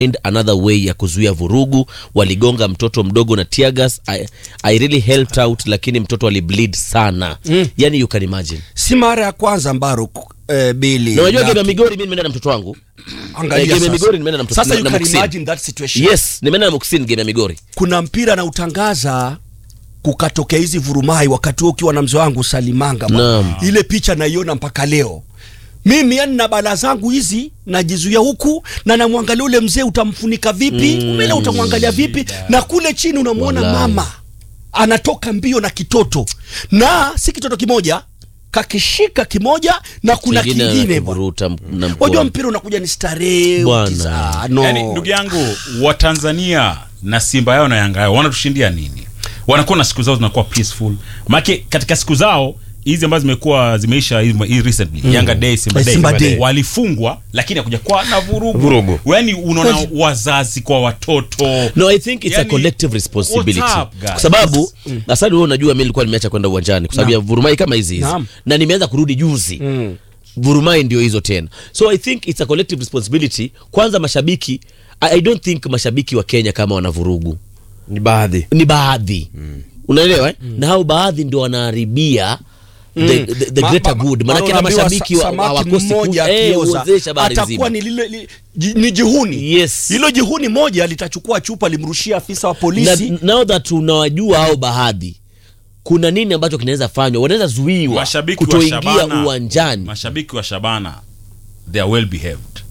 find another way ya kuzuia vurugu. Waligonga mtoto mdogo na tear gas. I, I really helped out, lakini mtoto alibleed sana mm. Yani you can imagine. si mara ya kwanza Mbaruk eh, Bili Na unajua na- game ya Migori mimi nimeenda na mtoto wangu. Angalia eh, game ya sasa. Migori nimeenda na mtoto- Sasa na- you na can Muksin. imagine that situation. Yes, nimeenda na Muksin game ya Migori. kuna mpira na utangaza kukatokea hizi vurumai wakati huo ukiwa na mzee wangu Salimanga bwana. Naam. ile picha naiona mpaka leo mimi yani na bala zangu hizi najizuia huku na namwangalia ule mzee utamfunika vipi mm, umele utamwangalia vipi na kule chini unamwona Wallahi. mama anatoka mbio na kitoto na si kitoto kimoja kakishika kimoja na kuna Kingine kingine bwana. anakivuruta m- na wajua mkono. mpira unakuja ni starehe Bwana. ukiza- no. Yaani ndugu yangu wa Tanzania na Simba yao na Yanga yao wanatushindia nini? Wanakuwa na siku zao zinakuwa peaceful. Maana katika siku zao hizi ambazo zimekuwa zimeisha hii hii recently Yanga Day Simba Eh, Day, Simba Day. walifungwa lakini hakuja kwa na vurugu. Vurugu. Yaani unaona wazazi kwa watoto. No, I think it's a Yani, collective responsibility. what's up, guys? Kwa sababu asadi wewe unajua mimi nilikuwa nimeacha kwenda uwanjani kwa sababu ya vurumai kama hizi hizi. Naam. Na nimeanza kurudi juzi. Mm. Vurumai ndio hizo tena. So I think it's a collective responsibility. Kwanza mashabiki I, I don't think mashabiki wa Kenya kama wanavurugu. ni baadhi Ni baadhi. Unaelewa eh? Na hao baadhi ndio wanaharibia the, the, the Ma- greater ma- good. ma- Maana kama unaambiwa mashabiki sa- wa- samaki hawakosi mmoja ku- eh, akioza, huozesha habari atakuwa nzima. ni lile li, ji, ni jihuni Yes. hilo jihuni moja litachukua chupa limrushia afisa wa na, polisi now that unawajua hao baadhi kuna nini ambacho kinaweza fanywa wanaweza zuiwa Mashabiki wa kutoingia Shabana. uwanjani Mashabiki wa Shabana they are well behaved.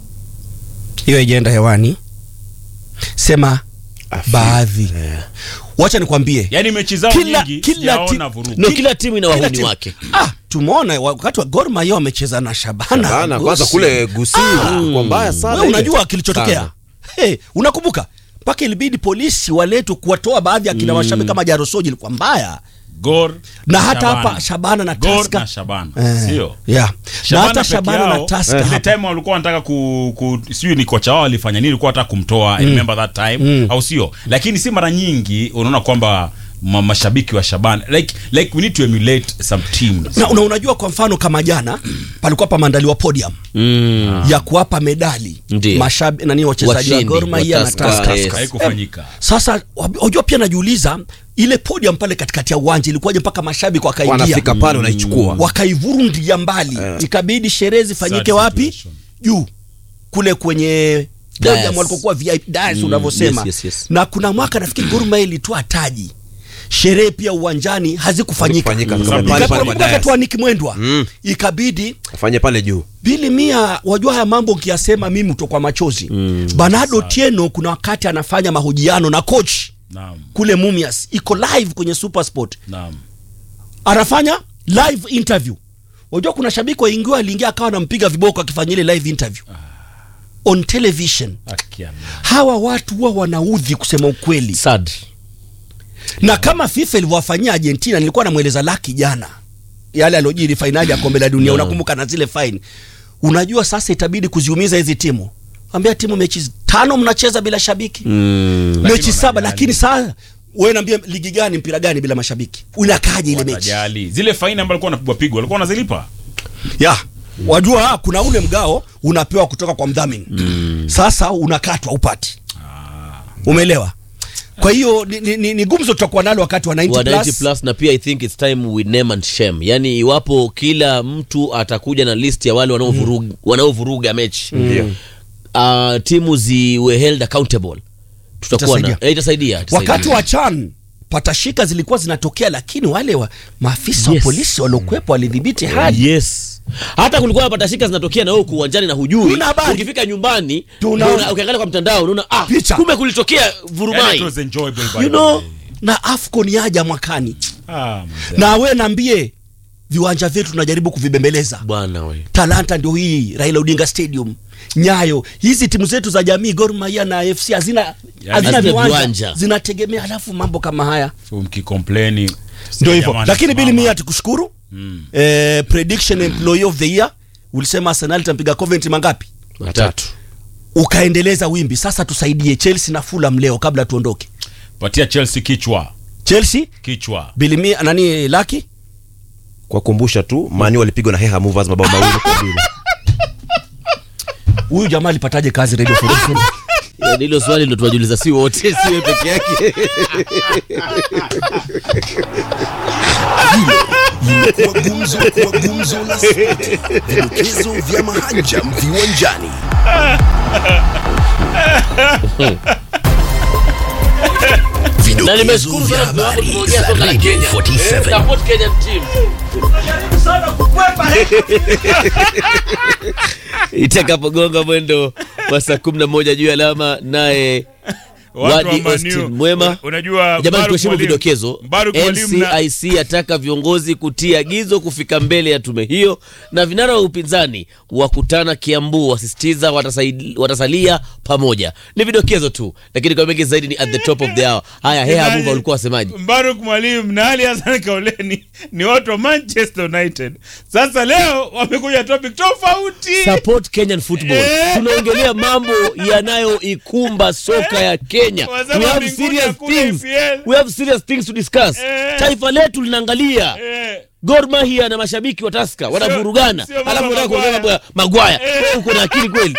hiyo ijaenda hewani sema baadhi wacha nikwambie Yaani mechi zao Kila- nyingi kila sijaona ti- vurugu. no kila timu ina Kila wahuni timu- wake ah, tumeona wakati wa Gor Mahia wamecheza na Shabana, Bana, kwanza Gosi. kule Gusii kwa mbaya sana Wewe ile. unajua kilichotokea Sana. hey, unakumbuka mpaka ilibidi polisi waletwe kuwatoa baadhi ya kina mashabiki kama Jarosoji ilikuwa mbaya Gor na hata Shabana. hapa Shabana na Gor Tusker na Shabana. Eh, Sio? yeah. na Shabana hata peke Shabana na yao, Tusker ile hapa. time walikuwa wanataka ku, ku sijui ni kocha wao walifanya nini, walikuwa wanataka kumtoa I remember that time au sio? Lakini si mara nyingi unaona kwamba ma, mashabiki wa Shabana like like we need to emulate some teams. na una, unajua kwa mfano kama jana palikuwa pameandaliwa podium mm. ya kuwapa medali Ndiyo. mashabi nani wachezaji wa Washindi, Gor Mahia wa na Tusker, Tusker. yes. Haikufanyika. Sasa unajua pia najiuliza ile podium pale katikati ya uwanja ilikuwaje mpaka mashabiki wakaingia wanafika pale wanaichukua wakaivurundia mbali ikabidi sherehe zifanyike Sad wapi situation. juu kule kwenye podium Dais. walikokuwa VIP dais Mm, unavyosema yes, yes, yes. na kuna mwaka nafikiri Gor Mahia ilitoa taji sherehe pia uwanjani hazikufanyika Hazikufanyika, Mm. pale pale Ikakumbuka baadaye. wakati wa Nick Mwendwa Mm. ikabidi afanye pale juu Bili Mia, wajua haya mambo ukiyasema mimi utokwa machozi mm. Bernardo Tieno kuna wakati anafanya mahojiano na coach Naam. kule Mumias, iko live kwenye Supersport, Naam. anafanya live interview. Wajua kuna shabiki waingiwa aliingia akawa anampiga viboko akifanya ile live interview on television. Akia. Hawa watu huwa wanaudhi kusema ukweli, sad na kama FIFA ilivyowafanyia Argentina, nilikuwa namweleza Laki jana yale aliojiri fainali ya kombe la dunia, unakumbuka na zile fine. Unajua sasa itabidi kuziumiza hizi timu, ambia timu mechi tano mnacheza bila shabiki mm. mechi Lakini saba, wanajali. lakini saa wewe niambia ligi gani mpira gani bila mashabiki unakaje ile mechi Watajali. Zile faini ambazo walikuwa wanapigwa pigwa walikuwa wanazilipa. ya wajua ah, kuna ule mgao unapewa kutoka kwa mdhamini sasa unakatwa upati umeelewa kwa hiyo ni, ni, ni, ni gumzo tutakuwa nalo wakati wa 90 wa 90 plus. plus na pia i think it's time we name and shame yani iwapo kila mtu atakuja na list ya wale wanaovuruga wanaovuruga mechi Ndio. uh, timu ziwe held accountable tutakuwa na Itasaidia. eh, itasaidia, itasaidia. wakati wa chan patashika zilikuwa zinatokea lakini wale wa maafisa Yes. wa polisi waliokuwepo walidhibiti hali yes hata kulikuwa na patashika zinatokea na wewe uko uwanjani na hujui Tuna habari. ukifika nyumbani Tuna- unaona- ukiangalia kwa mtandao unaona ah, Picha. kumbe kulitokea Yaani vurumai it was enjoyable by you the know way. na afcon yaja mwakani Ah, mzee. na we naambie viwanja vyetu tunajaribu kuvibembeleza bwana we talanta ndio hii raila odinga stadium nyayo hizi timu zetu za jamii Gor Mahia na fc hazina hazina hazina viwanja viwanja. zinategemea alafu mambo kama haya So mkikomplaini ndio hivyo jamani, lakini bili simama. mia tukushukuru eh, prediction employee of the year ulisema arsenal itampiga coventry mangapi watatu ukaendeleza wimbi sasa tusaidie chelsea na fulham leo kabla tuondoke patia Chelsea kichwa chelsea kichwa bili mia nani laki kwa kumbusha tu mani walipigwa na heha movers mabao mawili kwa bila huyu jamaa alipataje kazi radio 47 Sasa hilo swali ndo tuwajuliza si wote, si wewe peke yake. limekuwa gumzo kwa gumzo la spoti, vidokezo vya mahanjam viwanjani. Na Vidokezo nimeshukuru vya sana kwa sababu habari tumeongea za soka la Radio Kenya. Eh, 47. support Kenyan team. Itakapogonga mwendo wa saa kumi na moja juu ya alama, naye Watu Wadi wa Man Austin U. Mwema. Unajua Jamani, Baruk tuheshimu Mwalimu- vidokezo. Baruk Mwalimu na- NCIC ataka viongozi kutia agizo kufika mbele ya tume hiyo, na vinara wa upinzani wakutana Kiambu, wasisitiza watasaid- watasalia pamoja. Ni vidokezo tu, lakini kwa mengi zaidi ni at the top of the hour. Haya, Heha Nani? Abuba, ulikuwa wasemaji? Mbaruk Mwalimu na Ali Hassan Kauleni ni watu wa Manchester United. Sasa leo wamekuja topic tofauti. support Kenyan football. Eh. Tunaongelea mambo yanayoikumba soka ya Kenya. Wasema We have mbinguni serious hakuna things. EPL. We have serious things to discuss. Eh. Taifa letu linaangalia Eh, Gor Mahia na mashabiki wa Tusker wanavurugana, sio mambo alafu unataka Maguire. kuongea mambo ya Magwaya. Eh. Wewe uko na akili kweli?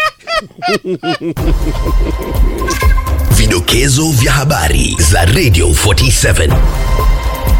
Vidokezo vya habari za Radio 47.